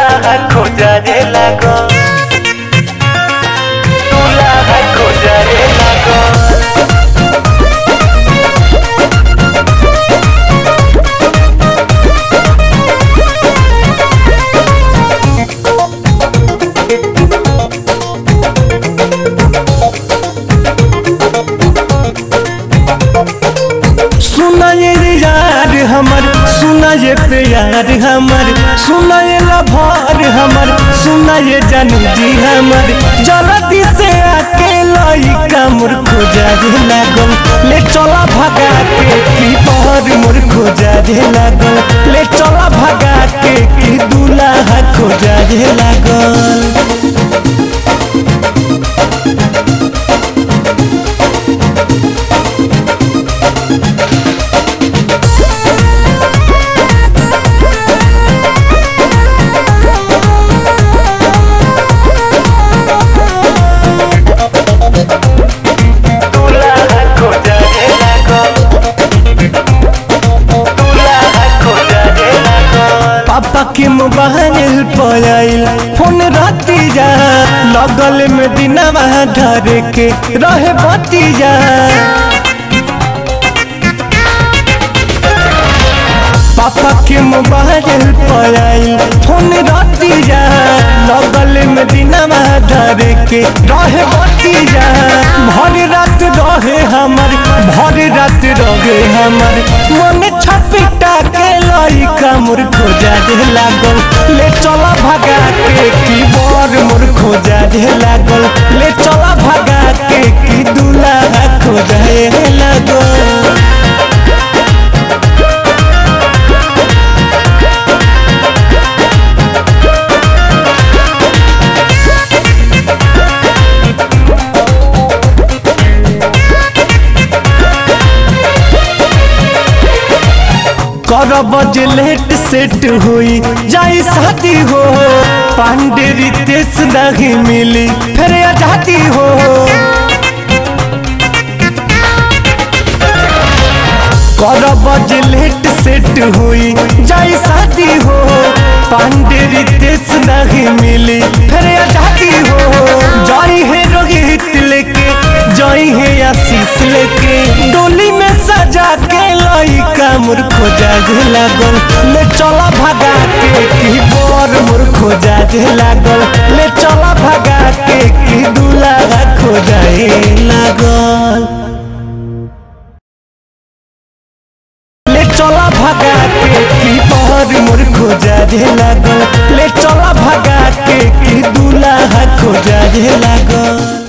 दुल्हा खोजारे लागो दुल्हा खोजारे लागो सुना ये यार हमर सुना ये प्यार हमर सुना ये लभार हमर सुना ये जानू जी हमर जल्दी से आके लइका मोर खोजा रे लागल ले चला भगा के की पहर मोर खोजा रे लागल ले चला भगा के की दूल्हा खोजा रे लागल दुल्हा खोजारे लागो दुल्हा खोजारे लागो पापा के मोबाइल पर आइल फोन राती जा लगल में दिनवा धर के रहे बती जा पापा के मोबाइल पर आइल फोन राती जा लगल में दिनवा धर के रहे बती जा भर रात रहे हमर भर रात रहे हमर मन छपिटा के लइका मोर खोजा दे लागल ले चला भगा के की बर मोर खोजा दे लागल ले चला भगा के की दूल्हा खोजा दे लागल करब जे लेट सेट हुई जाई शादी हो पांडे रितेश नहीं मिली फिर आजादी हो करब जे लेट सेट हुई जाई शादी हो पांडे रितेश नहीं मिली फिर आजादी हो जाई है रोहित लेके जाई है आशीष लेके डोली में सजा के लइका मोर खोजा जे लागल ले चला भगा के की बर मोर खोजा जे लागल ले चला भगा के की दूल्हा खोजा लागल ले चला भगा के की पहर मोर खोजा दे लागल ले चला भगा के की दूल्हा खोजा दे लागल